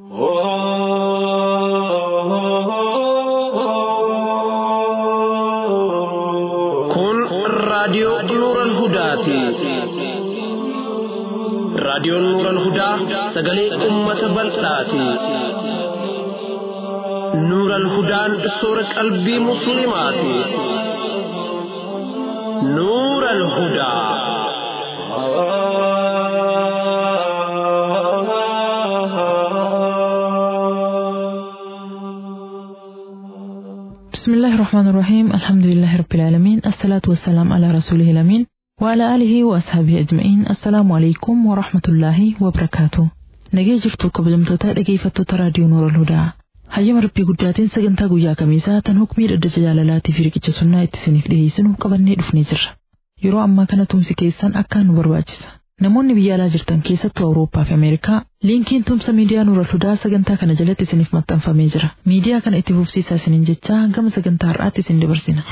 Kun raadiyoo Nuuran Hudaati. Raadiyoon Nuuran Hudaa sagalee uummata bal'aati. Nuuran Hudaan soora qalbii Musliimaati. Nuuran Hudaa. بسم الله الرحمن الرحيم الحمد لله رب العالمين الصلاة والسلام على رسوله الأمين وعلى آله وأصحابه أجمعين السلام عليكم ورحمة الله وبركاته nagee jirtu kabajamtoota dhageeffattoota raadiyoo noora hudaa hayyama rabbii guddaatiin sagantaa guyyaa kamiisaa tan hukmii dhaddacha jaalalaatii fi riqicha sunnaa itti isiniif dhiyeessinu qabannee dhufnee jirra yeroo ammaa kana tumsi keessan akkaan nu barbaachisa namoonni biyya alaa jirtan keessattuu awurooppaa fi ameerikaa liinkiin tumsa miidiyaa nuura hudaa sagantaa kana jalatti isiniif maxxanfamee jira miidiyaa kana itti fufsiisaa isiniin jechaa gama sagantaa har'aatti isin dabarsina.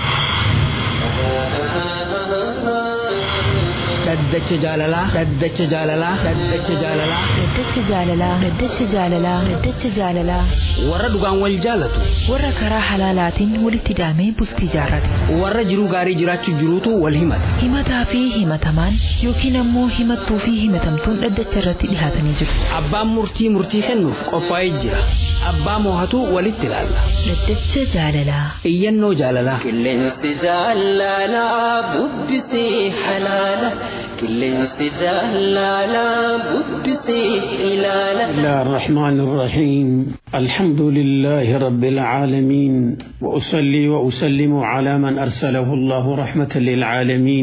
dhaddacha jaalalaa dhaddacha jaalalaa dhaddacha jaalalaa Dhaddacha jaalalaa Dhaddacha jaalalaa Dhaddacha jaalalaa warra dhugaan wal jaalatu warra karaa halaalaatiin walitti hidhamee bultii jaarrate warra jiruu gaarii jiraachuu jiruutu wal himata himataa fi himatamaan yookiin ammoo himattuu fi himatamtuun dhaddacha irratti dhihaatanii jiru abbaan murtii murtii kennuuf qophaa'ee jira abbaa moohatu walitti ilaalla Dhaddacha jaalalaa iyyannoo jaalalaa Qilleensi jaalalaa bubbisee halaala. Qilleensi jaalalaa bubbisee ilaala. بسم الله الرحمن الرحيم الحمد لله رب العالمين وأصلي وأسلم على من أرسله الله رحمة للعالمين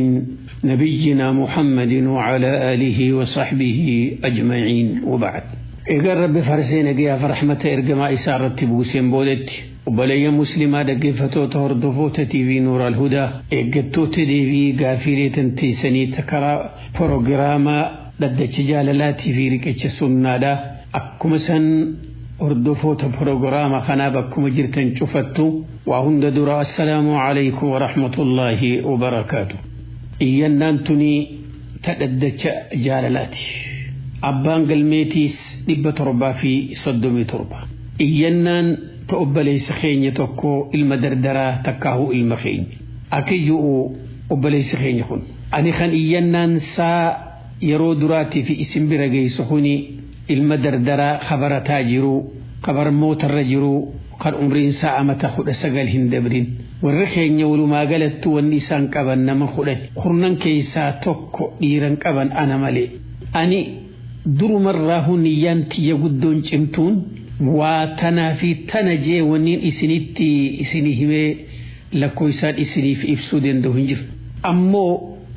نبينا محمد وعلى آله وصحبه أجمعين وبعد إيقار رب فرسين قيا فرحمة إرقما إسارة بوسين بودت وبلي مسلمة دقفتو تهردفو تيفي نور الهدى إيقتو تديبي قافيري تنتيسني تكرا بروغراما dhaddacha jaalalaatii fi riqicha sunnaadha akkuma san hordofoota proogiraama kanaa bakkuma jirtan cufattu waa hunda dura assalaamu alaykum warahmatullaahi wabarakaatu iyyannaan tunii ta dhaddacha jaalalaati abbaan galmeetiis dhibba torbaa fi soddomii torba iyyannaan ta obboleessa keenya tokko ilma dardaraa takkaahu ilma keenya akiyyu'u obboleessa keenya kun ani kan iyyannaan saa yeroo duraatii fi isin bira geessu kuni ilma dardaraa kabarataa jiru kabarmootarra jiru kan umriin isaa amata kudha sagal hin dabrin warri keenya walumaa galattu wanni isaan qaban nama kudhan kurnan keessaa tokko dhiiran qaban ana malee ani durumarraa huniyyaan tiyya guddoon cimtuun waa tanaa fi tana jee wanniin isinitti isinii himee lakkoo isaan isiniif ibsuu danda'u hin jiru ammoo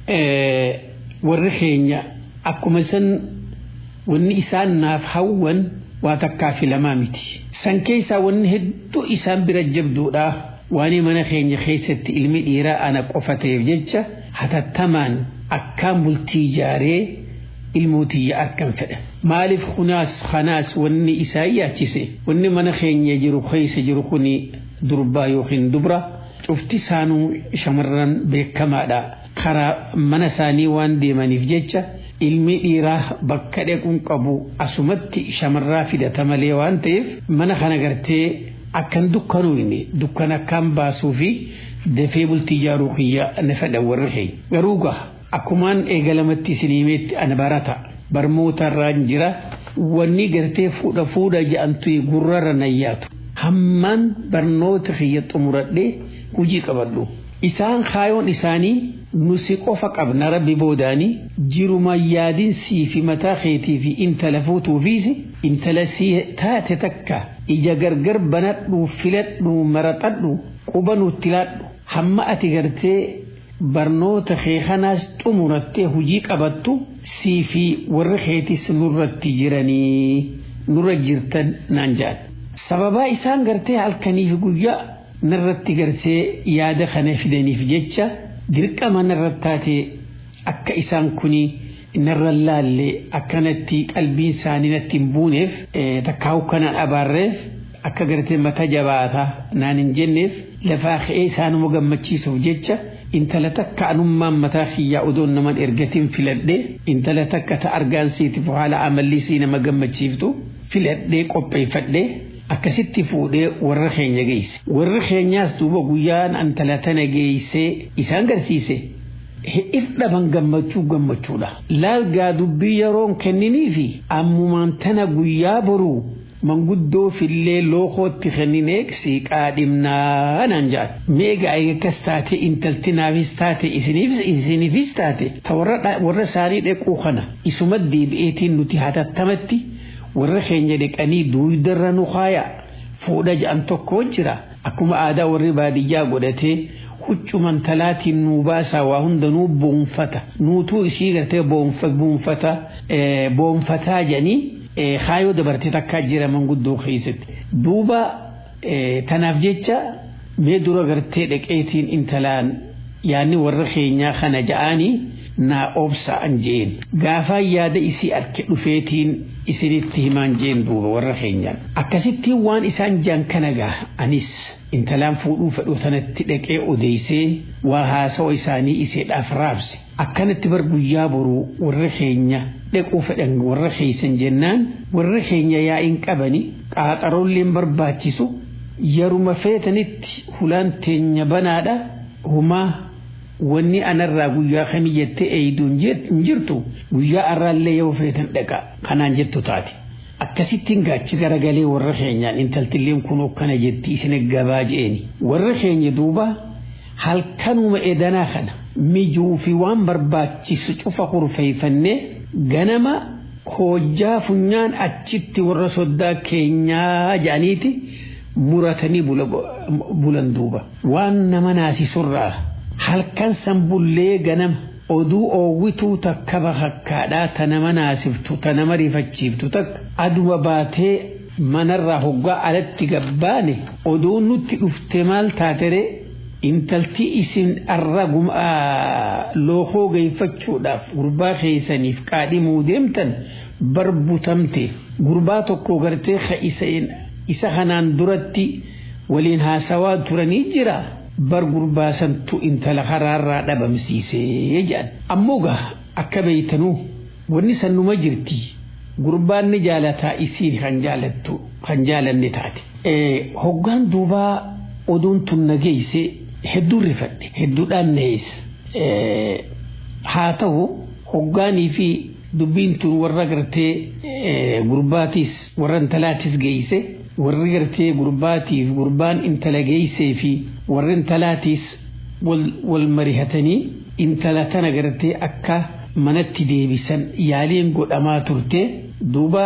warri keenya akkuma san wanni isaan naaf hawwan waa takkaa filamaa miti. San keessaa wanni hedduu isaan bira jabduudha waan mana keenya keessatti ilmi dhiiraa ana qofa ta'eef jecha hatattamaan akkaan bultii ijaaree ilmootiyya akkan fedhan. Maaliif kunaas kanaas wanni isaa yaachise wanni mana keenya jiru keessa jiru kuni durbaa yookiin dubra cufti isaanuu shamarran beekamaadha. karaa mana isaanii waan deemaniif jecha ilmi dhiiraa bakka dhaquun qabu asumatti shamarraa fidata malee waan ta'eef mana kana gartee akkan dukkanuu inni dukkan akkaan baasuu fi dafee bultii ijaaruu kiyya na fedhan warri keenya. Garuu gaa akkumaan eegalamatti isiniimeetti ana barata barmootarraan jira wanni gartee fuudha fuudha jedhamtu gurrarra nayyaatu. Hammaan barnoota kiyya xumuradhee hojii qabadhu. Isaan kaayoon isaanii nusi qofa qabna rabbi boodaanii jiruma yaadin sii fi mataa keetii fi intala fuutuufiis intala sii taate takka ija gargar banadhu filadhu maraxadhu quba nutti laadhu hamma ati gartee barnoota kee kanaas xumurattee hujii qabattu sii fi warra keetis nurratti jiranii nurra jirtan naan jedhan. Sababaa isaan gartee halkaniif guyyaa narratti gartee yaada kana fidaniif jecha dirqama narratti taate akka isaan kuni narra laalle akkanatti qalbiin isaanii natti hin buuneef takkaawu kanaan abaarreef akka gartee mata jabaata naan hin jenneef lafaa ka'ee isaanuma gammachiisuuf jecha intala takka anummaan mataa kiyyaa odoon naman ergatiin filadhe intala takka ta argaan siitiif haala amallii sii nama gammachiiftu filadhee qopheeffadhee akkasitti fuudhee warra keenya geesse warri keenyaas duuba guyyaan antala tana geessee isaan garsiise if dhaban gammachuu gammachuudha laalgaa dubbii yeroon kenninii fi ammumaan tana guyyaa boruu manguddoo fillee lookootti kenninee siiqaa dhimnaa naan jedhan meegaa akkas taate intalti naafis taate isiniifis taate ta warra isaanii dhequu kana isuma deebi'eetiin nuti hatattamatti warra keenya dheqanii duudarra nu kaaya fuudha jedhan tokko jira akkuma aadaa warri baadiyyaa godhatee huccuman talaatiin nuu baasaa waa hundanuu boonfata nuutuu isii gartee boonfata boonfataa jedhanii kaayoo dabartee takkaa jira manguddoo keessatti duuba tanaaf jecha mee dura gartee dhaqeetiin intalaan yaanni warra keenyaa kana ja'anii naa obsa'an jeen gaafaa yaada isii arke dhufeetiin isinitti himaan jeen duuba warra keenyaan akkasittiin waan isaan jaan kana gaa anis intalaan fuudhuu fedhu tanatti dhaqee odeessee waa haasawa isaanii iseedhaaf raabse akkanatti bar guyyaa boruu warra keenya dhaquu fedhan warra keeysan jennaan warra keenya yaa'iin qabani qaaxaroolleen barbaachisu yeruma feetanitti hulaan teenya banaadha humaa wanni anarraa guyyaa kamii jettee eeyduun hin jirtu guyyaa arraallee yoo feetan dhaqa kanaan jettu taate. akkasittiin gaachi garagalee warra keenyaan intaltilleen kun akkana jetti isin gabaa je'eni warra keenya duuba halkanuma edanaa kana mijuu fi waan barbaachisu cufa kurfeeffannee ganama hojjaa funyaan achitti warra soddaa keenyaa jedhaniiti muratanii bulan duuba waan nama naasisurraa halkan san bullee ganama oduu oowwituu takka bakakkaadhaa ta nama naasiftu ta nama rifachiiftu takka aduma baatee manarraa hoggaa alatti gabbaane oduun nutti dhufte maal taatere intalti isin arra lookoo geeffachuudhaaf gurbaa keessaniif qaadhimuu deemtan barbutamte gurbaa tokko gartee isa kanaan duratti waliin haasawaa turanii jira. bar gurbaasantu intala karaarraa dhabamsiisee jedhan ammoo gaa akka beeytanuu wanni sannuma jirti gurbaan ni jaalataa isiin kan jaalattu kan jaalanne taate hoggaan duubaa oduun tun na geeyse hedduu rifadhe hedduudhaan na haa ta'u hoggaanii fi dubbiin tun warra gartee gurbaatis warra intalaatis geeyse warri gartee gurbaatiif gurbaan intala geeysee fi warri intalaatiis wal marihatanii intala tana gartee akka manatti deebisan yaaliin godhamaa turte duuba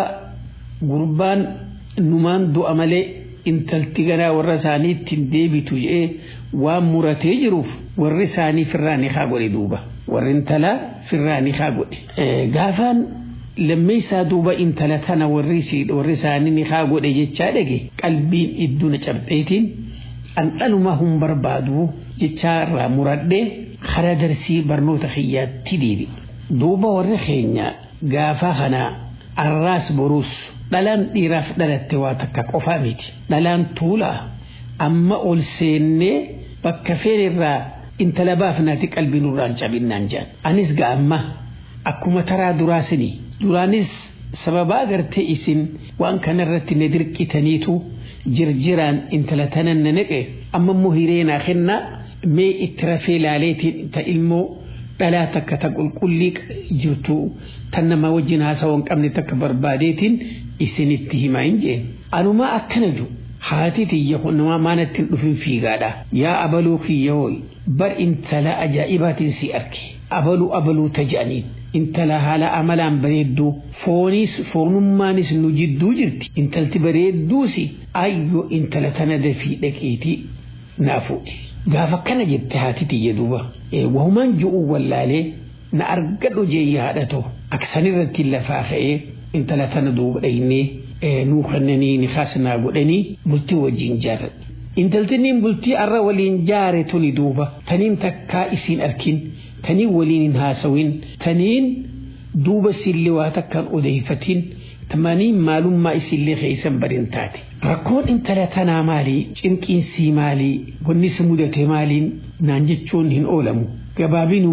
gurbaan numaan du'a malee intalti ganaa warra isaanii ittiin deebitu jedhee waan muratee jiruuf warri isaanii firraa ni haa godhe duuba warri intalaa firraa ni haa godhe gaafaan lammeessaa duuba intala tana warri isaanii ni haa godhe jechaa dhage qalbiin idduna cabxeetiin dhandhanuma hin barbaadu jechaa irraa muradhee karaa darsii barnoota kiyyaatti deebi. Duuba warri keenya gaafa kanaa arraas boruus dhalaan dhiiraaf dhalatte waa takka qofaa miti. Dhalaan tuulaa amma ol seennee bakka feenirraa intala baafnaati qalbiin irraan cabinnaan jedhan. Anis ga'amma akkuma taraa duraasinii duraanis sababa agartee isin waan kanarratti na dirqitaniitu jirjiraan intala tanan na naqe amma immoo hireenaa kennaa mee itti rafee laaleetiin ta ilmoo dhalaa takka ta qulqullii jirtu tan nama wajjin haasawaa hin qabne takka barbaadeetiin isinitti himaa hin jeen anumaa akkana jiru haati tiyya namaa maanatti hin dhufin fiigaadha yaa abaluu kiyya hooyi bar intala ajaa'ibaatiin si arge abaluu abaluu ta jedhaniin intala haala amalaan bareedduu fooniis foonummaanis nu jidduu jirti intalti bareedduusi ayyo intala tana dafii dhaqeetii naa fuudhe gaafa kana jette haati tiyya duuba wahumaan ju'uu wallaalee na argadhu jeeyya haadhato aksanirratti lafaa ka'ee intala tana duuba dhaynee nuu kennanii ni kaasnaa godhanii bultii wajjin jaaradhe. Intaltinniin bultii arra waliin jaare tuni duuba taniin takkaa isiin arkin taniin waliin hin haasawin taniin duuba sillee waa takkaan odeeffatin tamaniin maalummaa isillee keessan badin taate. Rakkoon intala tanaa maalii cinqiinsii maalii wanni si mudate maaliin naan jechuun hin oolamu gabaabinumaan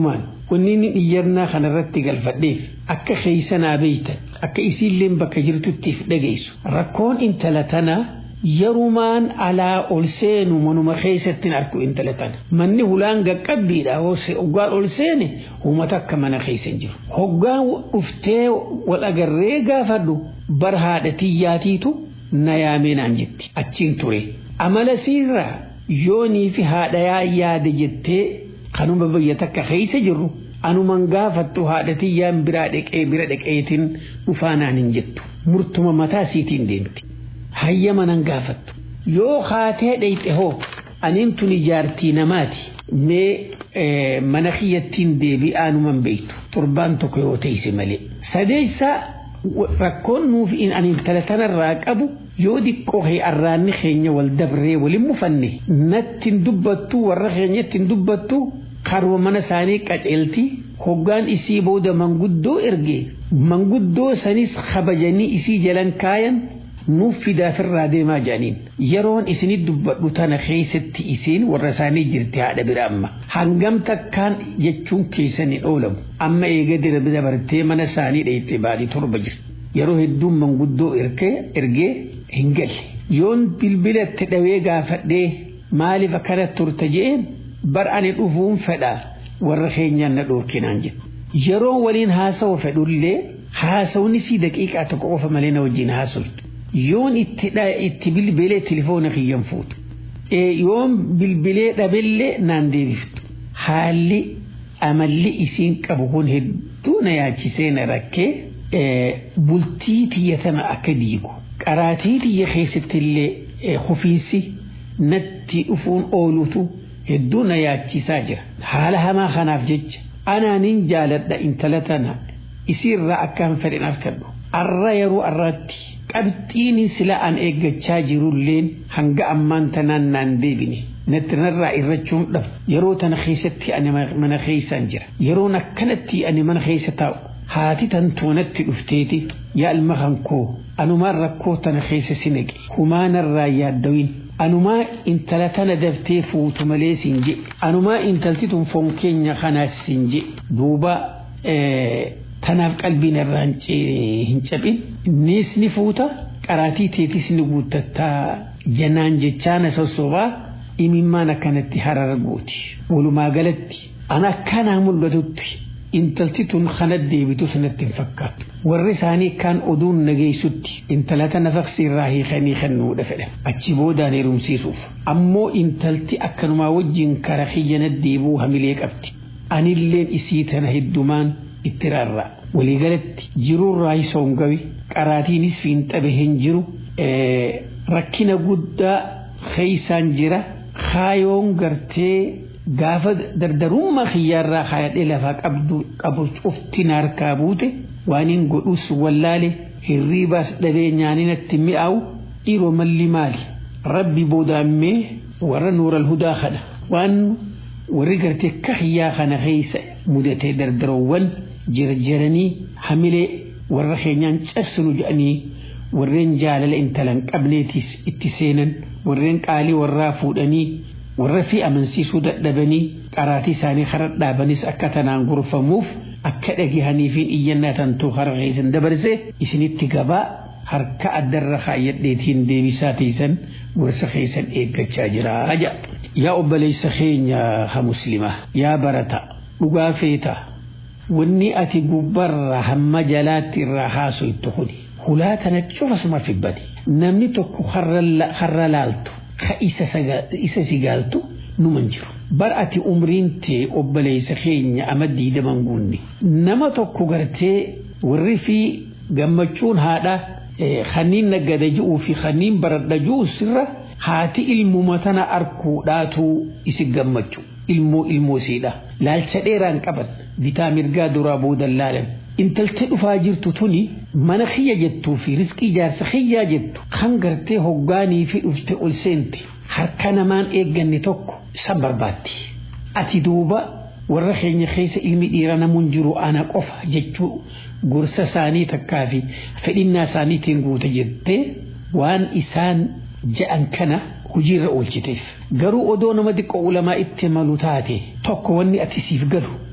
wanni inni iyyannaa kanarratti galfadheef akka keeysanaa beeytan akka isiilleen bakka jirtuttiif dhageessu rakkoon intala tanaa yerumaan alaa ol seenu manuma keessattiin arku intala tana manni hulaan gaqqabbiidha hoggaan ol seene uummata akka mana keessa jiru hoggaan dhuftee wal agarree gaafadhu bar haadha tiyyaatiitu na yaameenaan jetti achiin ture amala siirraa yoonii fi haadha yaade jettee kanuma biyya takka keessa jirru anuman gaafattu haadha tiyyaan biraa dhaqee bira dhaqeetiin dhufaanaan hin jettu murtuma mataa siitiin deemti. hayyama nan gaafattu yoo haatee dheyxe hoo aniin tun ijaartii namaati mee mana kiyyattiin deebi'aanuman beektu torbaan tokko yoo teeyse malee sadeessaa rakkoon nuuf ani intala tanarraa qabu yoo diqqoo kee arraanni keenya wal dabree walin mufanne nattiin dubbattu warra keenyattiin dubbattu karuma mana isaanii qaceelti hoggaan isii booda manguddoo erge manguddoo sanis kabajanii isii jalan kaayan nuuf fidaafirraa deemaa jedhaniin yeroon isinit dubbadhu tana keessatti isiin warra isaanii jirti haadha bira amma hangam takkaan jechuun keessan hin oolamu amma eega dira dabartee mana isaanii dheeyxee baadii torba jirti yeroo hedduun manguddoo ergee hin galle yoon bilbilatti dhawee gaafadhee maaliif akkana turte je'een bar ani dhufuun fedha warra keenyaan na dhoorkinaan jedhu yeroo waliin haasawu fedhullee haasawni sii daqiiqaa tokko qofa malee na wajjin haasoftu yoon itti bilbilee tilifoona kiyyan fuutu yoon bilbilee dhabillee naan deebiftu haalli amalli isiin qabu kun hedduu na yaachisee na rakkee bultii tiyya tana akka diigu qaraatii tiyya keessatti illee hufiinsi natti dhufuun oolutu hedduu na yaachisaa jira haala hamaa kanaaf jecha anaanin jaaladha intala tana isiirraa akkaan fedhen arkadhu arra yeroo arraatti qabxiin sila an eeggachaa jirulleen hanga ammaan tanaan naan deebine natti narraa irrachuun dhab yeroo tana keessatti ani mana keessaan jira yeroon akkanatti ani mana keessa taa'u haati tantoonatti dhufteeti yaa ilma hankoo anumaan rakkoo tana keessa si naqe humaanarraa yaaddawin anumaa intala tana daftee fuutu malee siin je anumaa intalti tun foon keenya kanaas siin je duuba tanaaf qalbiin irraa hin cabin innis ni fuuta qaraatii teetis ni guuttattaa janaan jechaana sossobaa imimmaan akkanatti harar gooti walumaa galatti an akkanaa mul'atutti intalti tun kana deebitu sanatti hin fakkaatu warri isaanii kaan oduun nageessutti intala tana faqsi irraa hiikanii kennuudha fedhan achi boodaan heerumsiisuuf ammoo intalti akkanumaa wajjin kara kiyyana deebuu hamilee qabdi anilleen isii tana heddumaan itti rarra waliigalatti jiruurraa isoon gawi qaraatiinis fiinxabe hin jiru rakkina guddaa keeysaan jira kaayoon gartee gaafa dardarummaa kiyyaarraa haadhee lafaa qabdu qabu cufti harkaa buute waan hin godhus wallaale hirriibaas dhabee nyaaninatti mi'aawu dhiiroo malli maali rabbi boodaammee warra nuural hudaa kana waan warri gartee akka hiyyaa kana keessa mudatee dardaroowwan jirjiranii hamilee warra keenyaan cabsinu jedhanii warreen jaalala intalan qabneetis itti seenan warreen qaalii warraa fuudhanii warra fi amansiisuu dadhabanii qaraatii isaanii kara dhaabanis akka tanaan gorfamuuf akka dhagahaniifiin iyyannaa tantuu hara keessan dabarsee isinitti gabaa harka addarra kaayyadheetiin deebisaa teessan gorsa keessan eeggachaa jira jedha. Yaa obboleessa keenya ha muslimaa yaa barata dhugaa feeta wanni ati gubbarra hamma jalaatti irraa haasoytu kuni hulaa tana cufasuma fibbani namni tokko harra laaltu ka isa sigaaltu numan jiru bar ati umriin tee obboleessa keenya ama diidaman guunne nama tokko gartee warri fi gammachuun haadha kanniin naggada ji'uu fi kanniin baradha ji'u sirra haati ilmuma tana arkuudhaatu isi gammachu ilmoo ilmoo siidha laalcha dheeraan qaban bitaa mirgaa duraa boodan laalan intaltee dhufaa jirtu tuni mana kiyya jettuu fi riskii jaarsa kiyyaa jettu kan gartee hoggaanii fi dhufte ol seente harka namaan eegganne tokko isa barbaatti. Ati duuba warra keenya keessa ilmi dhiira namuun jiru ana qofa jechuu gorsa isaanii takkaa fi fedhinnaa isaaniitiin guuta jettee waan isaan ja'an kana hojiirra oolchiteef. Garuu odoo nama xiqqoo ulamaa itti malu taate tokko wanni ati siif galu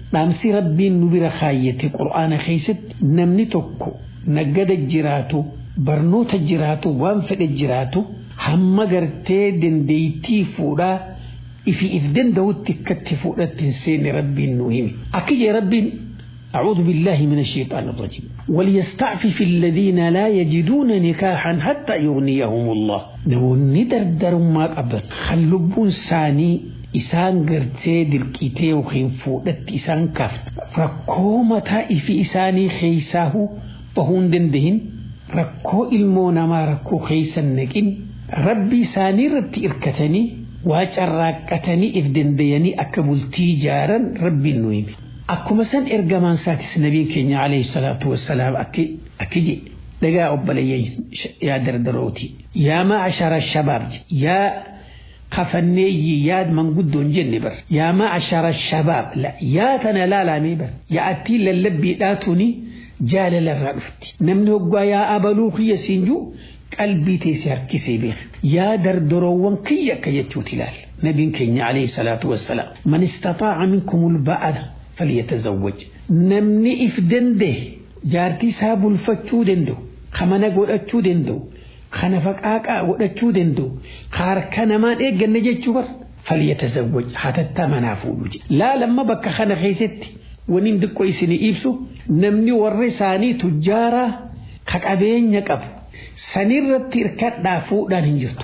dhaamsi rabbiin nu bira kaayyate qur'aana keessatti namni tokko naggada jiraatu barnoota jiraatu waan fedhe jiraatu hamma gartee dandeettii fuudhaa ifi if danda'utti akkatti fuudhatti hin seenne rabbiin nu himi akka jee rabbiin أعوذ بالله من الشيطان الرجيم وليستعفف الذين لا يجدون نكاحا حتى يغنيهم الله نوني دردر ما قبل خلبون ساني isaan gartee dirqitee yookiin fuudhatti isaan kaafte rakkoo mataa ifi isaanii keeysaahu bahuu hin dandahin rakkoo ilmoo namaa rakkoo keeysan naqin rabbi isaanii irratti irkatanii waa carraaqqatanii if dandayanii akka bultii ijaaran rabbiin nu hime akkuma san ergamaan isaatis nabiin keenya alayhi salaatu wassalaam akki jedhe dhagaa obboleeyyan yaa dardarooti yaa ma'ashara shabaab yaa kafanneeyyi yaad manguddoon jenne bar yaa ma'ashara shabaab yaa tana laalamee bar yaa attii lallabbiidhaatuni jaalala irraa dhufti namni hoggaa yaa abaluu kiyya siinjuu qalbii teessee harkisee beeka yaa dardoroowwan kiyya akka jechuuti ilaal nabiin keenya alayhi salaatu wassalaam man istataaca minkumul ba'ala falyatazawwaj namni if dandee jaartii isaa bulfachuu danda'u kamana godhachuu danda'u kana faqaaqaa godhachuu danda'u harka namaan eegganne jechuu bar falyatazawwaj hatatta manaa fuudhu jedhe laalamma bakka kana keessatti waniin xiqqoo isinii ibsu namni warri isaanii tujjaaraa ka qabeenya qabu sanirratti hirkadhaa fuudhaan hin jirtu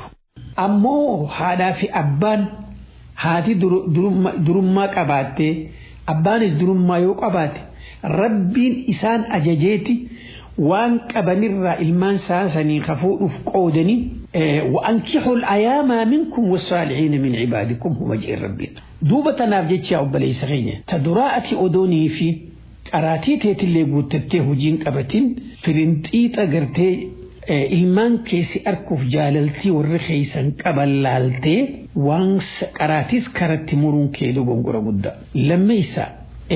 ammoo haadhaa fi abbaan haati durummaa qabaattee abbaanis durummaa yoo qabaate rabbiin isaan ajajeeti waan qabanirraa ilmaan saasanii kafuudhuuf qoodanii وأنكحوا الأيام منكم والصالحين من عبادكم هو جئ ربنا دوبة تناف يا أبا ليس غيني تدراءة أدوني في قراتي تيت اللي قوتته هجين قبتين فرنتيت أغرتي ilmaan keessi arkuuf jaalaltii warri keeysan qaban laaltee waan qaraatis karatti muruun kee dogongora guddaa lammeessa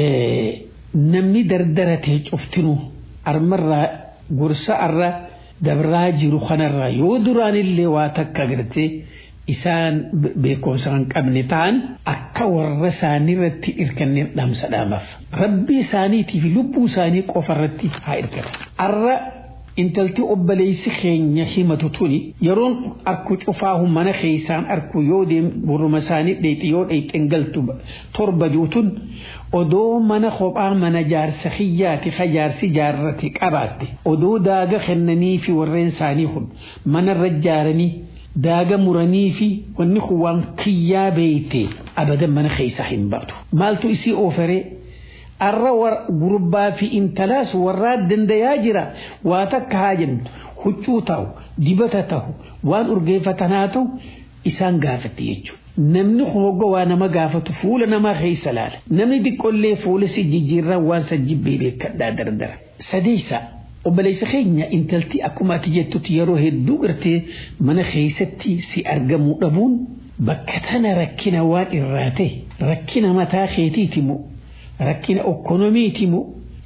namni dardaratee cuftinuu armarraa gorsa arra dabraa jiru kanarraa yoo duraanillee waa takka agartee isaan beekumsa kan qabne ta'an akka warra isaanii irratti hirkanneen dhaamsa dhaamaaf rabbii isaaniitii fi lubbuu isaanii qofa irratti haa hirkatan. Arra intalti obboleessi keenya himatu tuni yeroon arku cufaahu mana keessaan arku yoo deem burruma isaanii dheexi yoo dheexen galtu torba juutun odoo mana kophaa mana jaarsa xiyyaati ka jaarsi jaarrate qabaatte odoo daaga kennanii fi warreen isaanii kun manarra jaaranii daaga muranii fi wanni kun waan kiyyaa beeyte abadan mana keessa hin baatu maaltu isii ooferee arra gurbaa fi intalaas warraa dandayaa jira waa takka haa jennu huccuu ta'u dibata ta'u waan urgeeffatanaa ta'u isaan gaafatti jechuudha. Namni kun hogga waa nama gaafatu fuula namaa keessa laala. Namni xiqqollee fuula si jijjiirraa waan sajjibbee beekadhaa dardara. Sadeessa obboleessa keenya intalti akkuma ati jettutti yeroo hedduu gartee mana keessatti si argamuu dhabuun bakka tana rakkina waan irraa ta'e rakkina mataa keetiiti moo rakkina okkonomiiti moo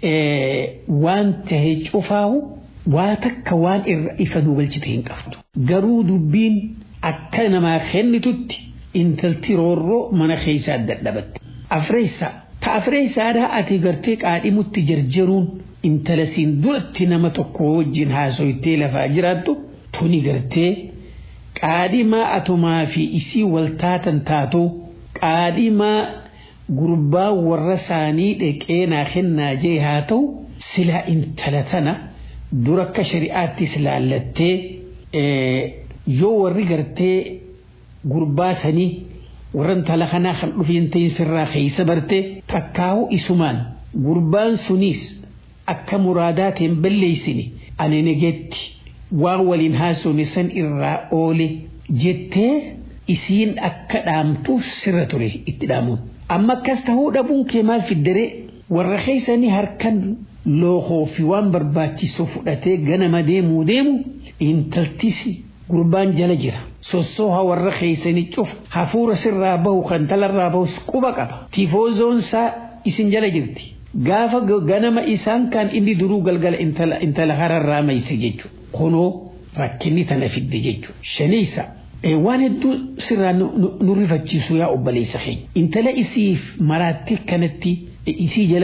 waan tahe cufaahu waa takka waan irra ifa nu galchite hin qabdu. Garuu dubbiin akka namaa kennitutti intalti roorroo mana keessaa dadhabatte. Afreessaa ta afreessaadhaa ati gartee qaadhimutti jarjaruun intala siin duratti nama tokko wajjin haasoytee lafaa jiraattu tuni gartee qaadhimaa atumaa fi isii waltaatan taatu qaadhimaa gurbaa warra isaanii dheqee naa kennaa jee haa ta'u silaa intala tana dura akka shari'aattis laallattee yoo warri gartee gurbaa sanii warra intala kanaa kan dhufiin ta'in sirraa keessa bartee takkaawu isumaan gurbaan suniis akka muraadaatiin balleessine ani negetti waan waliin haasofne san irraa oole jettee isiin akka dhaamtuuf sirra ture itti dhaamuun. Amma akkas tahuu dhabuun kee maal fiddere warra keessanii harkan lookoo fi waan barbaachisu fudhatee ganama deemuu deemu intaltisi gurbaan jala jira. Sossooha warra keessanii cufa hafuura sirraa bahu kan talarraa bahus quba qaba. Tiifoozoonsaa isin jala jirti. Gaafa ganama isaan kan inni duruu galgala intala hararraa mayse jechuudha. Kunoo rakkinni tana fidde jechuudha. Shaniisa waan hedduu sirraa nu rifachiisu yaa obboleessa keenya. Intala isiif maraatti kanatti isii jala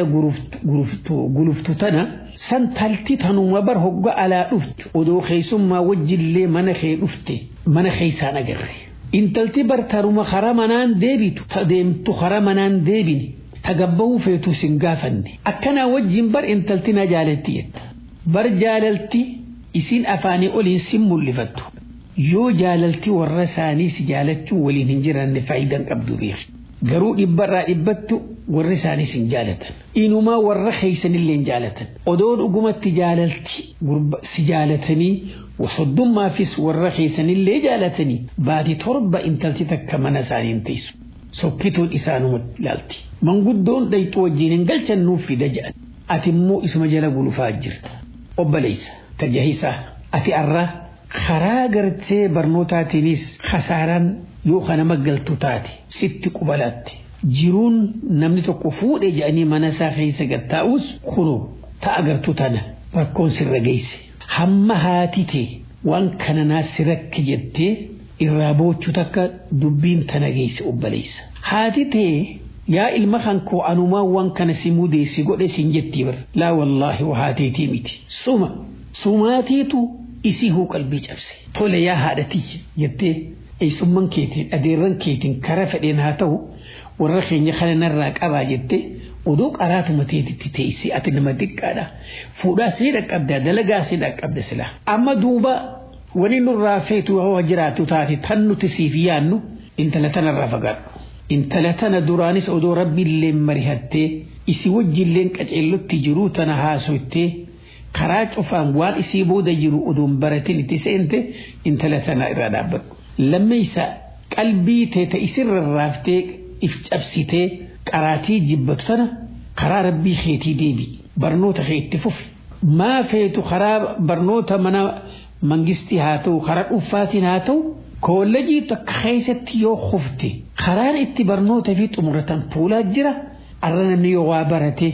guluftu tana san talti tanuma bar hogga alaa dhuftu odoo keessummaa wajjillee mana kee dhufte mana keessaan agarre. Intalti bar taruma karaa manaan deebitu ta deemtu karaa manaan deebine ta gabbahuu feetu sin gaafanne akkanaa wajjin bar intalti na jaalatti jetta. Bar jaalalti isin afaanii oliin sin mul'ifattu. Yoo jaalalti warra isaanii si jaalachuu waliin hin jiranne faayidaan qabdu beeku. Garuu dhibbarraa dhibbattu warri isaaniis hin jaalatan. Inumaa warra keessanillee hin jaalatan. Odoo dhugumatti jaalalti si jaalatanii soddummaafis warra keessanillee jaalatanii baati torba intalti takka mana isaanii hin teessu. Sokkituun isaanuma ilaalti. Manguddoon dhayxu wajjin hin galchannuuf fida jedhan. Ati immoo isuma jala gulufaa jirta. Obboleessa tajaajilaa ati arraa karaa gartee barnootaatiinis kasaaraan yoo kana maggaltu taate sitti qubalatte jiruun namni tokko fuudhe jedhanii mana isaa keessa gattaa'us kunoo ta'a gartuu tana rakkoon sirra geesse hamma haati tee waan kana naassi rakke jettee irraa boochuu takka dubbiin tana geesse obboleessa. Haati tee yaa ilma kan koo anumaa waan kana si mudeessi godhe sin jettii bar laa wallaahi wahaateetii miti suma sumaatiitu isii huu qalbii cabse tole yaa haadhatii jettee eessummaan keetiin adeerran keetiin kara fedheen haa ta'u warra keenya kana narraa qabaa jettee odoo qaraatuma teetitti teessee ati nama xiqqaadha fuudhaas ni dhaqqabda dalagaas ni dhaqqabda sila amma duuba wani nurraa feetu hoo jiraatu taate tan nuti siif yaannu intala tanarraa fagaadhu intala tana duraanis odoo rabbiillee marihattee isi wajjilleen qaceellotti jiruu tana haasoittee karaa cufaan waan isii booda jiru odoon baratin itti seente intala tana irraa dhaabbadhu. Lammeessa qalbii teeta isirra raaftee if cabsitee qaraatii jibbatu tana karaa rabbii keetii deebi barnoota kee itti fufi. Maa feetu karaa barnoota mana mangistii haa ta'u karaa dhuunfaatiin haa ta'u koolleejii takka keessatti yoo kufte karaan itti barnoota fi xumuratan fuulaa jira arra namni yoo waa barate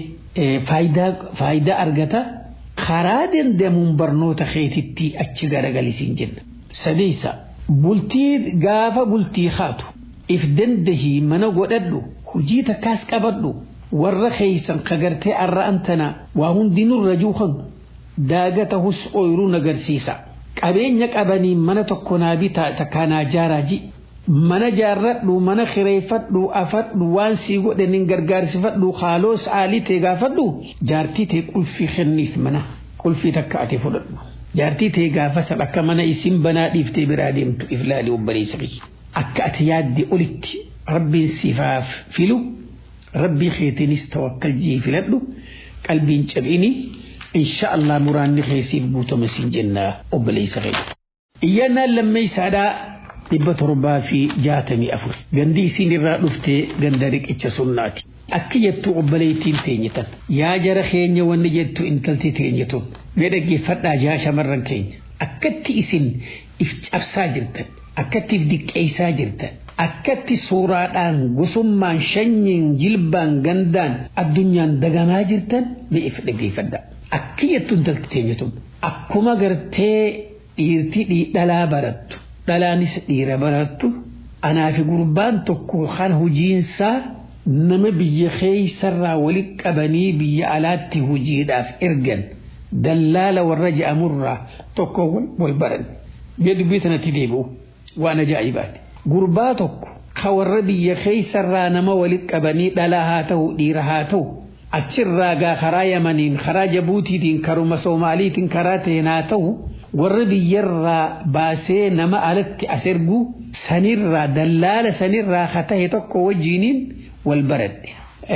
faayidaa argata. karaa dandamuun barnoota keetitti achi garagalisiin jenna. Sadeessa bultii gaafa bultii haatu if dandahii mana godhadhu hujii takkaas qabadhu warra keeysan kagartee arra antana waa hundinurra juukan daagata hus ooyiruu agarsiisa. Qabeenya qabanii mana tokko naa bitaa takkaa naa jaaraaji. Mana jaarradhu mana kireeffadhu afadhu waan sii godhaniin gargaarsifadhu haaloo saalii ta'e gaafadhu jaartii ta'e qulfii kenniif mana qulfii takka ati fudhadhu. Jaartii ta'e gaafa san akka mana isin banaa dhiiftee biraa deemtu iflaali obboleessa kiyya. Akka ati yaadde olitti rabbiin sifaaf filu rabbii keetiinis tawakkal jii filadhu qalbiin cabini insha Allah muraanni keessiif guutama siin jennaa obboleessa kiyya. Iyyannaan lammeessaadhaa dhibba torbaa fi jaatamii afur gandi isiin irraa dhuftee ganda riqicha sunnaati. Akka jettu obboleettiin teenyetan yaa jara keenya wanni jettu intalti teenyetun mee dhaggeeffadhaa jaa shamarran keenya akkatti isin if cabsaa jirtan akkatti if diqqeessaa jirtan akkatti suuraadhaan gosummaan shanyiin jilbaan gandaan addunyaan dagamaa jirtan mee if dhaggeeffadhaa. Akka jettu intalti teenyetun akkuma gartee dhiirti dhalaa barattu dhalaanis dhiira barattu anaa fi gurbaan tokko kan hojiinsaa nama biyya keeysarraa walitti qabanii biyya alaatti hojiidhaaf ergan dallaala warra je'amurraa tokko wal baran mee dubbii tanatti deebi'u waan ajaa'ibaati gurbaa tokko ka warra biyya keeysarraa nama walitti qabanii dhalaa haa ta'u dhiira haa ta'u achirraa gaa karaa yamaniin karaa jabuutiitiin karuma soomaaliitiin karaa ta'een haa ta'u warra biyyarraa baasee nama alatti as ergu sanirraa dallaala sanirraa ka tahe tokko wajjiiniin wal baradhe.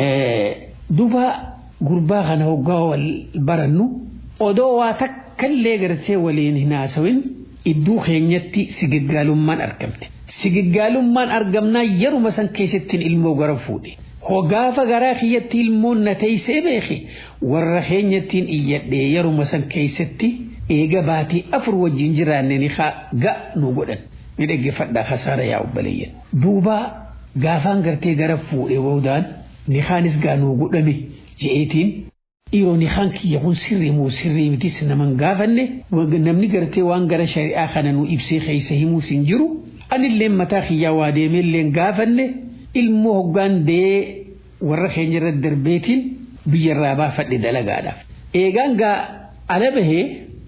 Duba gurbaa kana hoggaa wal barannu odoo waa takkallee gartee waliin hin haasawin iddoo keenyatti sigaggaalummaan argamte. Sigaggaalummaan argamnaa yeruma san keessattiin ilmoo gara fuudhe. Hogaafa garaa kiyyatti ilmoon na teessee beeke warra keenyattiin iyyadhee yeruma san keessatti eega baatii afur wajjin jiraanne ni ga nu godhan ni dhaggeeffadhaa hasaara yaa obboleeyyan. Duuba gaafaan gartee gara fuudhee boodaan ni kaanis gaa nuu godhame je'eetiin dhiiroo ni kaan kiyya kun sirrii moo sirrii mitis naman gaafanne namni gartee waan gara shari'aa kana nu ibsee keessa himuus hin jiru anillee mataa kiyyaa waa deemeellee gaafanne ilmoo hoggaan dee warra keenya irra darbeetiin biyyarraa baafadhe dalagaadhaaf. Eegaan gaa ala bahee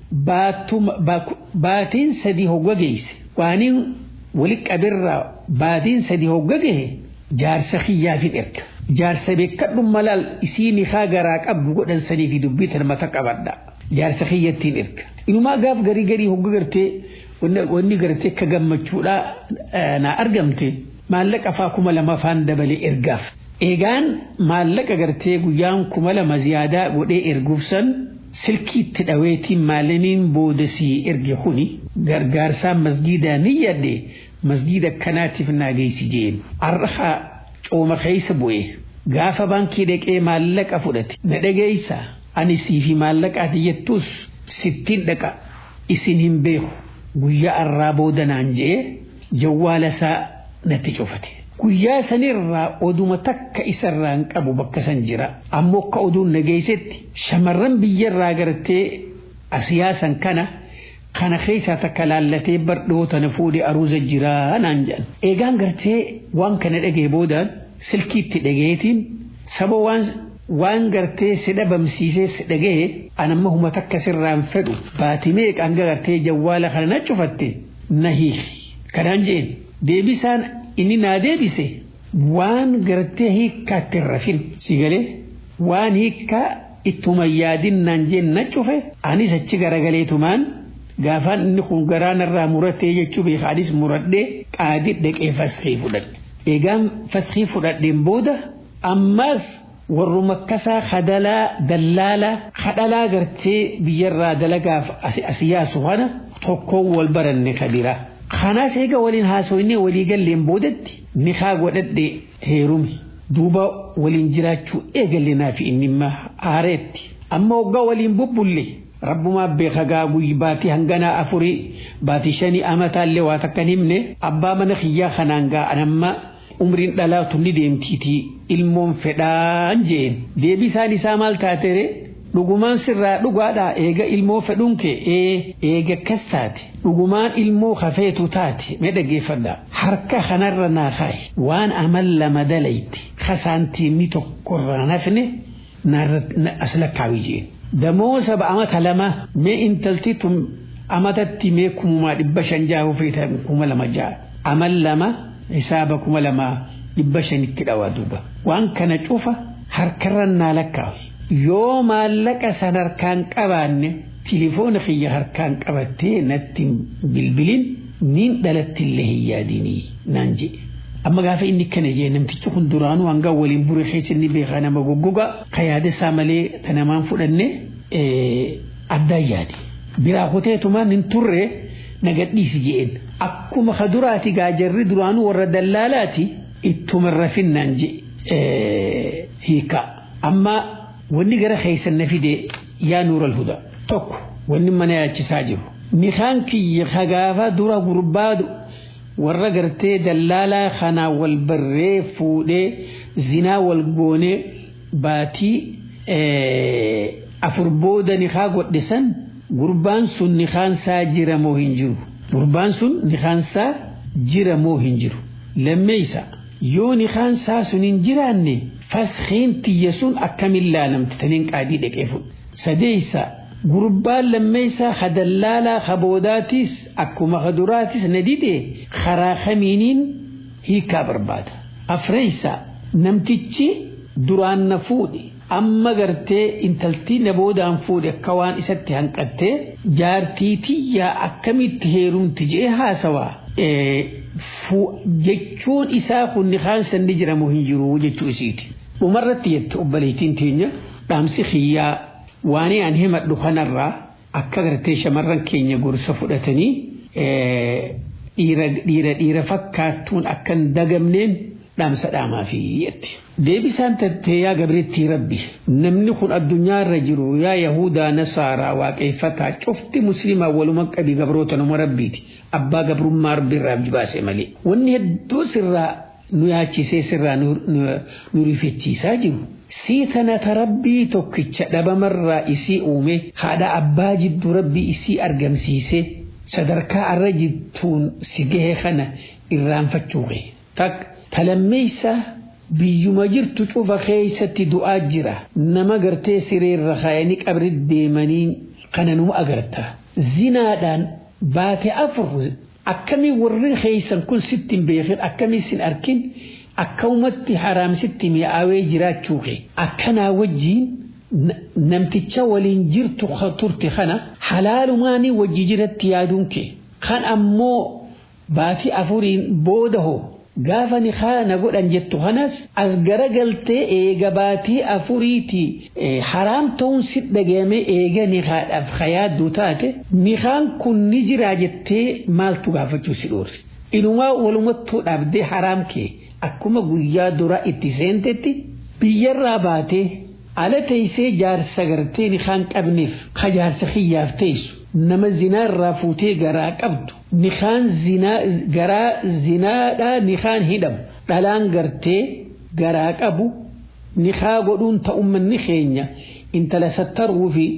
baatiin sadii hogga geesse waaniin walitti qabirraa baatiin sadii hogga gahe jaarsa kiyyaafin erga. Jaarsa beekadhu malaal isii nikaa garaa qabdu godhan sanii fi dubbii tan mata qabadha. Jaarsa kiyyattiin erga. Inumaa gaaf garii garii hogga gartee wanni gartee akka gammachuudhaa na argamte maallaqa faa kuma lama faan dabalee ergaaf. Eegaan maallaqa gartee guyyaan kuma lama ziyaadaa godhee erguuf san silkiitti dhaweetiin maalimiin boodasii erge kuni gargaarsaan masgiidaa ni yaadde masgiida akkanaatiif naa geessi jeen. Arraha cooma keessa bu'ee gaafa baankii dhaqee maallaqa fudhate na dhageessa ani siifi maallaqaati jettus sittiin dhaqa isin hin beeku guyyaa arraa booda naan jee jawwaala isaa natti cufate. Guyyaa sanirraa oduma takka isarraa hin qabu bakka san jira. Ammoo akka oduun nageessetti shamarran biyyarraa gartee asiyaasan kana kana keessaa takka laallatee bardhoota na fuudhee aruuza jiraa naan jedhan. Eegaan gartee waan kana dhagee boodaan silkiitti dhageetiin saba waan waan gartee si dhabamsiisee si dhagee anamma huma takka sirraan fedhu baatimee qanga gartee jawwaala kana na cufatte na hiiki. Kanaan jeen deebisaan inni naa deebise waan gartee hiikkaatti hin rafin si galee waan hiikkaa ittuma yaadin naan jeen na cufe anis achi garagaleetumaan gaafaan inni kun garaanarraa muratee jechuu beekaanis muradhee qaadi dhaqee faskii fudhadhe. Eegaan faskii fudhadheen booda ammas warru makkasaa hadalaa dallaalaa hadhalaa gartee biyyarraa dalagaaf asiyaasu kana tokkoon wal baranne kabira. Kanaas eega waliin haasoinee walii galleen boodatti nikaa godhadhe heerume duuba waliin jiraachuu eegalle naafi inni imma haareetti. Amma waggaa waliin bubbulle rabbumaa beeka gaa guyyi baatii hanganaa afurii baatii shanii amataallee waa takkan himne abbaa mana kiyyaa kanaan gaa anamma umriin dhalaatu ni deemtiitii ilmoon fedhaan jeen deebisaan isaa maal taatere dhugumaan sirraa dhugaadha eega ilmoo fedhuun kee ee eega akkas taate dhugumaan ilmoo hafeetu taate mee dhaggeeffadha harka kanarra naa kaayi waan amal lama dalayti kasaantiimni tokkorraa nafne as lakkaawi jeen damoo saba amata lama mee intalti tun amatatti mee kumumaa dhibba shan jaahu feeta kuma lama jaa amal lama hisaaba kuma lama dhibba shanitti dhawaa duuba waan kana cufa harkarra naa lakkaawi yoo maallaqa san harkaan qabaanne tilifoona kiyya harkaan qabattee natti bilbilin niin dhalattillee hin yaadinii naan jedhe. Amma gaafa inni kana jee namtichi kun duraanuu hanga waliin bure keessa inni beekaa nama goggoga ka yaada isaa malee ta namaan fudhanne addaan yaade. Biraa kuteetumaan hin turre nagadhiisi jeen. Akkuma ka duraati gaajarri duraanuu warra dallaalaati ittuma rafinnaan jee hiikaa. Amma wanni gara keessan na fide yaa nuural huda tokko wanni mana yaachisaa jiru nikaan kiyya hagaafa dura gurbaadu warra gartee dallaalaa kanaa wal barree fuudhee zinaa wal goonee baatii afur booda nikaa godhe san gurbaan sun nikaansaa jira moo hin jiru gurbaan sun nikaansaa jira moo hin jiru lammeeysa yoo nikaansaa sun hin jiraanne faskhiin tiyya sun akkamin laalamte taniin qaadii dhaqee fuudhe sadeeysa gurbaan lammeeysaa hadallaalaa haboodaatiis akkuma haduraatis na dide karaa kamiiniin hiikaa barbaada afreeysa namtichi duraan na fuudhe amma gartee intaltii na boodaan fuudhe akka waan isatti hanqattee jaartii tiyyaa akkamitti heerumti jee haasawaa jechuun isaa kun nikaan sanni jiramu hin jiru jechuu isiiti. dhumarratti jette obboleettiin teenya dhaamsi xiyyaa waan aan himadhu kanarraa akka gartee shamarran keenya gorsa fudhatanii dhiira dhiira fakkaattuun akka hin dagamneen dhaamsa dhaamaafi jette. Deebisaan tattee yaa gabrittii rabbi namni kun addunyaarra jiru yaa Yahudaa Nasaaraa waaqeffataa cufti musliimaa waluma qabi gabroota nama rabbiiti abbaa gabrummaa rabbiirraa baase malee wanni hedduu sirraa nu yaachisee sirraa nu rifachiisaa jiru. Sii tanata rabbii tokkicha dhabamarraa isii uume haadha abbaa jidduu rabbii isii argamsiise sadarkaa arra jirtuun si gahe kana irraanfachuu ga'e. Tak talammeessa biyyuma jirtu cufa keessatti du'aa jira nama gartee sireerra kaayanii qabri deemanii kananuma agarta zinaadhaan baate afur akkamii warri keeysan kun sitti hin beekin akkamii sin arkin akkamumatti haraamsitti mi'aawee jiraachuu kee akkanaa wajjiin namticha waliin jirtu turte kana halaalumaanii wajji jiratti yaaduun kee kan ammoo baatii afuriin booda hoo gaafa ni kana godhan jettu kanas as garagaltee eega baatii afuriiti haraam ta'uun si dhagahame eega ni haadhaaf hayaaddu taate nikaan kun ni jiraa jettee maaltu gaafachuu si dhoorri inumaa walumattuu dhaabdee haraam kee akkuma guyyaa duraa itti seentetti biyyarraa baatee ala teessee jaarsa gartee nikaan qabneef ka jaarsa xiyyaaf teessu nama zinaarraa fuutee garaa qabdu nikaan garaa zinaadhaa nikaan hidhamu dhalaan gartee garaa qabu nikaa godhuun ta'ummanni keenya intala sattaruu fi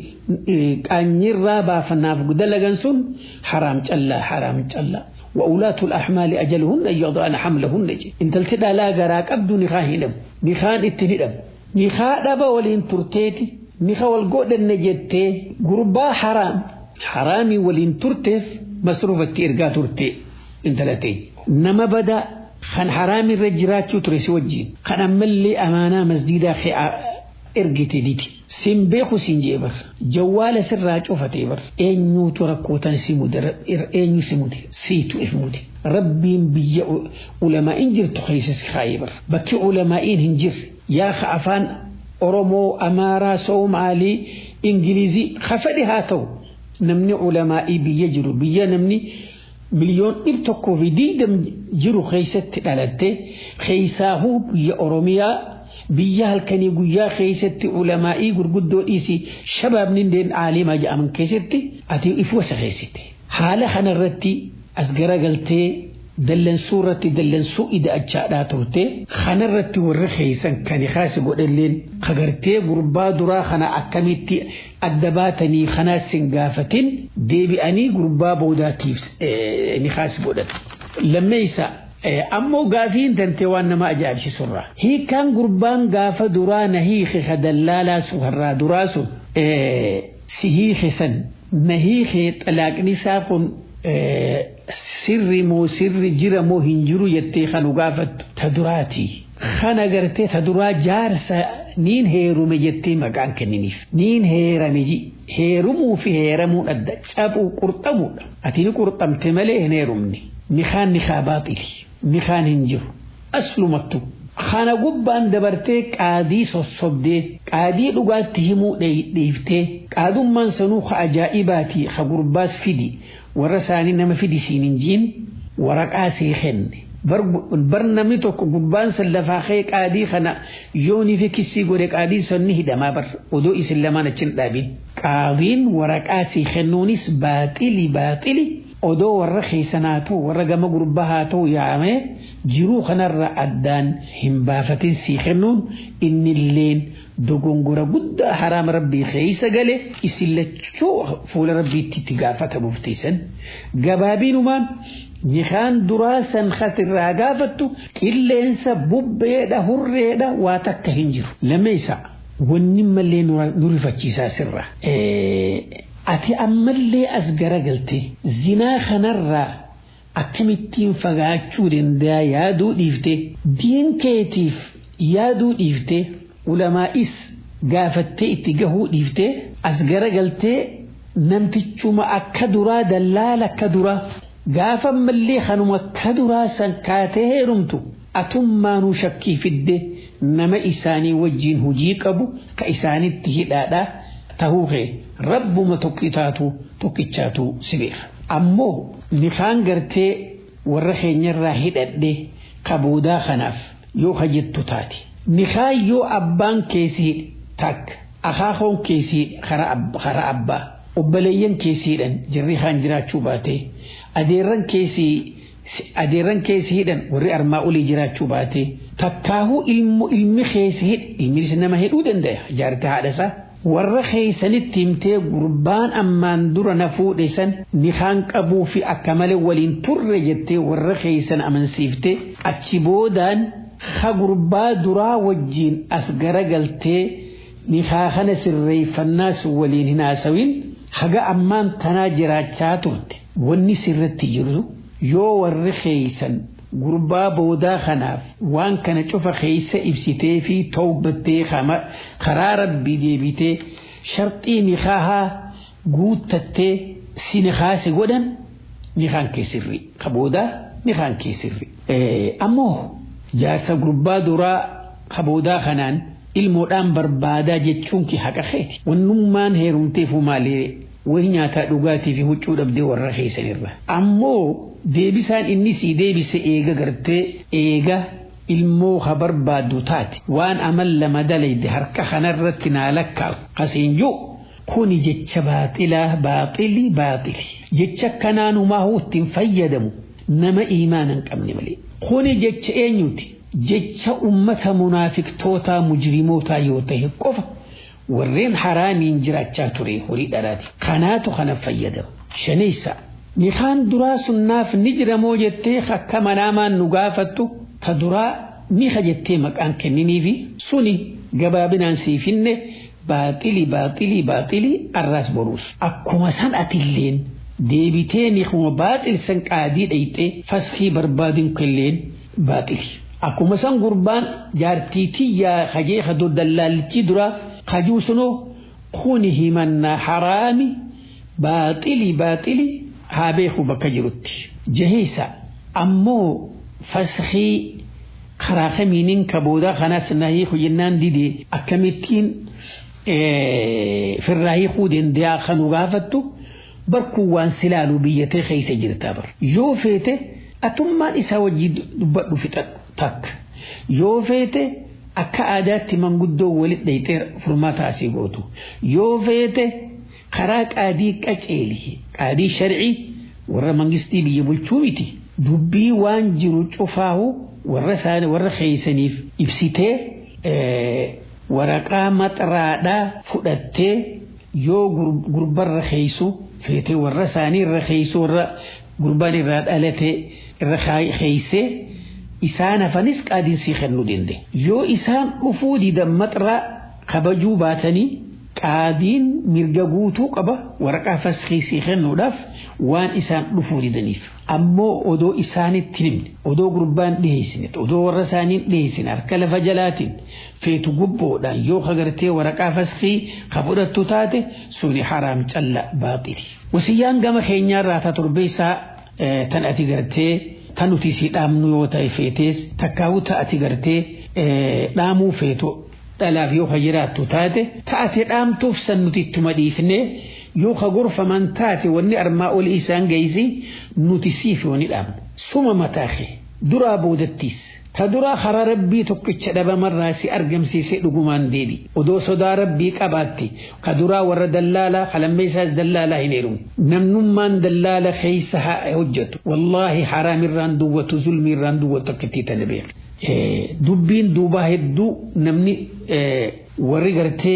qaanyirraa baafanaaf dalagan sun haraam callaa haraam callaa وأولاة الأحمال أجلهن أن يضعن حملهن إن تلتدى لا غرا قبض نخاه هدم نخان اتهدم نخاء دبا ولين ترتيتي نخا والقود النجتي قربا حرام حرامي ولين ترتف مصروفة إرقا ترتي إن تلتي نما بدا خان حرامي رجرات ترسي وجين خان أملي أمانا مسجدا خي ergite diti sin beeku sin jee bar jawwaala sirraa cufatee bar eenyuutu rakkootan si mude eenyu si mude siitu if mude rabbiin biyya ulamaa'in jirtu keessa si kaayee bar bakki ulamaa'iin hin jirre yaa ka afaan oromoo amaaraa soomaalii ingilizii hafadhi haa ta'u namni ulamaa'ii biyya jiru biyya namni miliyoon dhib tokkoo fi diidam jiru keessatti dhalatte keessaahuu biyya oromiyaa biyya halkanii guyyaa keessatti ulamaa'ii gurguddoo dhiisi shabaabni indeen aalimaa jedhaman keessatti ati if wasa keessatti haala kanarratti as garagaltee dallansuu irratti dallansuu ida'achaadhaa turte kanarratti warra keessan kan kaasi godhalleen kagartee gurbaa duraa kana akkamitti adda baatanii kanaas hin gaafatin deebi'anii gurbaa boodaatiif ni kaasi godhan lammeessa ammoo gaafiin tantee waan nama ajaa'ibsiisurra hiikaan gurbaan gaafa duraa na hiike ka dallaalaa sun harraa duraa sun si hiike san na hiike xalaaqni isaa kun sirri moo sirri jira moo hin jiru jettee kanu gaafattu ta duraati kana gartee ta duraa jaarsa niin heerume jettee maqaan kenniniif niin heerame ji heerumuu fi heeramuun adda cabuu qurxamuudha ati ni qurxamte malee hin heerumne nikaan nikaa baaxili nikaan hin jiru aslumattu kana gubbaan dabartee qaadii sossobdee qaadii dhugaatti himuu dhiiftee qaadummaan sanuu ka ajaa'ibaati ka gurbaas fidi warra isaanii nama fidi siin hin jiin waraqaa sii kenne bar namni tokko gubbaan san lafaa kee qaadii kana yoonii fi kissii godhe qaadiin san ni hidhamaa bar odoo isin lamaan achin dhaabin qaadiin waraqaa sii kennuunis baaxili baaxili odoo warra keessan haa ta'u warra gama gurbaa haa ta'u yaa'amee jiruu kanarra addaan hin baafatin sii kennuun innilleen dogongora guddaa haraama rabbii keessa gale isin lachuu fuula rabbiitti itti gaafatamuuf teessan gabaabiinumaan nikaan duraa san kasirraa gaafattu qilleensa bubbeedha hurreedha waa takka hin jiru lammeessa wanni mallee nu rifachiisaa sirra ati ammallee as garagalte zinaa kanarraa akkamittiin fagaachuu danda'a yaaduu dhiifte diin keetiif yaaduu dhiifte ulamaa'is gaafattee itti gahuu dhiifte as garagaltee namtichuma akka duraa dallaala akka duraa gaafa ammallee kanuma akka duraa san kaatee heerumtu atummaanuu shakkii fidde nama isaanii wajjiin hujii qabu ka isaanitti hidhaadhaa tahuu kee rabbuma tokkitaatu tokkichaatu si beeka ammoo nikaan gartee warra keenyarraa hidhadhe kaboodaa kanaaf yoo hajjettu taate nikaan yoo abbaan keessii takka akaakoon keessii kara abbaa obboleeyyan keessiidhan jirri kaan jiraachuu baate adeerran keessii adeerran keessi hidhan warri armaa olii jiraachuu baate takkaahuu ilmu ilmi keessi hidh ilmis nama hidhuu danda'a jaartii haadhasaa warra keeysanitti himtee gurbaan ammaan dura na fuudhe san nikaan qabuu fi akka malee waliin turre jettee warra keeysan amansiifte achi boodaan ka gurbaa duraa wajjiin as garagaltee nikaa kana sirreeffannaa sun waliin hin haasawin haga ammaan tanaa jiraachaa turte wanni sirratti jiru yoo warri keeysan gurbaa boodaa kanaaf waan kana cufa keeysa ibsitee fi tawbattee karaa rabbii deebitee sharxii nikaahaa guuttattee si nikaase godhan nikaan kee sirri ka boodaa nikaan kee sirri ammoo jaarsa gurbaa duraa ka boodaa kanaan ilmoodhaan barbaadaa jechuun ki haqa keeti wannummaan heerumteefu maalee wahi nyaataa dhugaatii fi huccuu dhabdee warra keessanirra ammoo deebisaan inni sii deebise eega gartee eega ilmoo ha barbaaddu taate waan amal lama dalayde harka kanarratti naa lakkaa'u kasiin jiru kuni jecha baaxilaa baaxili baaxili jecha kanaanumaa ittiin fayyadamu nama iimaana hin qabne malee kuni jecha eenyuti jecha ummata munaafiqtootaa mujrimootaa yoo ta'e qofa warreen haraamiin jiraachaa ture horii dhalaati kanaatu kana fayyadamu shaneysa nikaan duraa sunnaaf ni jiramoo jettee akka manaamaan nu gaafattu ta duraa nika jettee maqaan kenniniifi suni gabaabinaan siifinne baaxili baaxili baaxili arraas boruus akkuma san atilleen deebitee nikuma baaxil san qaadii dhayxee faskii barbaadin kelleen baaxili akkuma san gurbaan jaartii tiyyaa hajee hado dallaallichi dura hajuu sunoo kuni himannaa haraami baaxili baaxili haa beeku bakka jirutti jaheessa ammoo faskii karaa kamiinin ka boodaa kanaas nahii hojjennaan didee akkamittiin firraa hiikuu danda'a kanu gaafattu barkuu waan silaalu biyyatee keessa jirtaa bar yoo feete atummaan isaa wajjii dubbadhu fixadhu takka yoo feete akka aadaatti manguddoo walit dhayxee furmaata asii gootu yoo feete karaa qaadii qaceeli qaadii sharcii warra mangistii biyya bulchuu miti dubbii waan jiru cufaahu warra isaanii warra keeysaniif ibsitee waraqaa maxaraadhaa fudhattee yoo gurbarra keeysu feetee warra isaanii irra keeysu warra gurbaan irraa dhalate irra keeysee isaan hafanis qaadiinsii kennuu dende yoo isaan dhufuu didan maxaraa kabajuu baatanii qaadiin mirga guutuu qaba waraqaa faskiisii kennuudhaaf waan isaan dhufuu didaniif ammoo odoo isaanitti himne odoo gurbaan dhiheessine odoo warra isaaniin dhiheessine harka lafa jalaatiin feetu gubboodhaan yoo kagartee waraqaa faskii ka fudhattu taate suni haraam calla baaxili wasiyyaan gama keenyaarraa ta torbeessaa tan ati gartee tan nuti si dhaamnu yoo ta'e feetees takkaa'uu ta'ati gartee dhaamuu feetu dhalaaf yoo jiraattu taate taate dhaamtuuf san nuti ittuma dhiifne yoo ka gorfaman taate wanni armaa olii isaan geessi nuti siif yoo ni dhaamnu suma mataa kee duraa boodattiis ta duraa karaa rabbii tokkicha dhabamarraa si argamsiisee dhugumaan deebi odoo sodaa rabbii qabaatte ka duraa warra dallaalaa kalammeessaas dallaalaa hin heerumu namnummaan dallaala keessa haa hojjetu wallaahi haraamirraan duwwatu zulmiirraan duwwatu akkattii tana beeka. dubbiin duubaa hedduu namni warri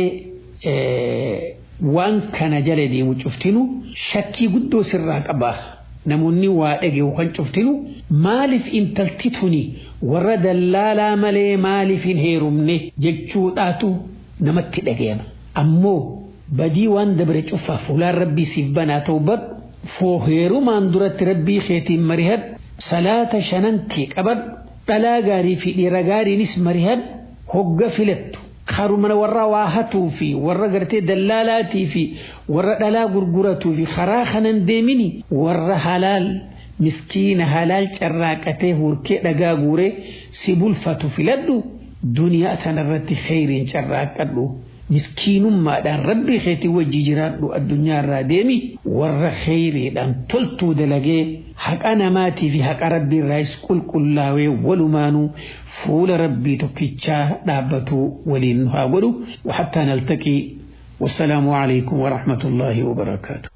gartee waan kana jala deemu cuftinu shakkii guddoo sirraa qabaa namoonni waa dhageeu kan cuftinu maaliif intalti tuni warra dallaalaa malee maaliif hin heerumne jechuudhaatu namatti dhagayama ammoo badii waan dabre cufaa fuulaan rabbii siif banaa ta'u badhu foo heerumaan duratti rabbii keetiin marihad salaata shanan kee qabadhu dhalaa gaarii fi dhiira gaariinis marihad hogga filattu karuma warra waa hatuu fi warra gartee dallaalaatii fi warra dhalaa gurguratuu fi karaa kanan deemini warra halaal miskiina halaal carraaqatee hurkee dhagaa guuree si bulfatu filadhu duniyaa tanarratti kheyriin carraaqadhu miskiinummaadhaan rabbii keetii wajji jiraadhu addunyaa irraa deemi warra kheyriidhaan toltuu dalagee haqa namaatii fi haqa rabbii irraas qulqullaawee walumaanuu fuula rabbii tokkichaa dhaabbatu waliin haa godhu وحتى نلتقي والسلام عليكم ورحمة الله وبركاته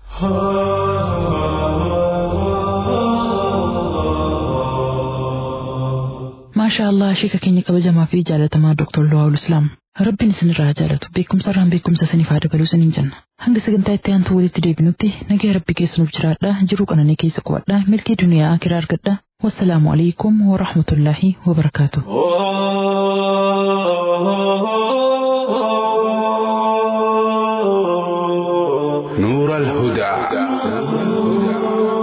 ما شاء الله شيكا كيني كبجما في جالة ما دكتور لواء الإسلام rabbiin isinirraa jaalatu beekumsarraan beekumsa isiniif haa dabaluu isiniin jenna hanga sagantaa itti aantu walitti deebinutti nagaya rabbi keessanuuf jiraadha jiruu qananii keessa qubadha milkii duniyaa akiraa argadha والسلام عليكم ورحمة الله وبركاته نور الهدى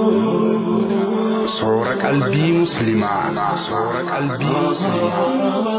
صورة قلبي مسلمة صورة قلبي مسلمة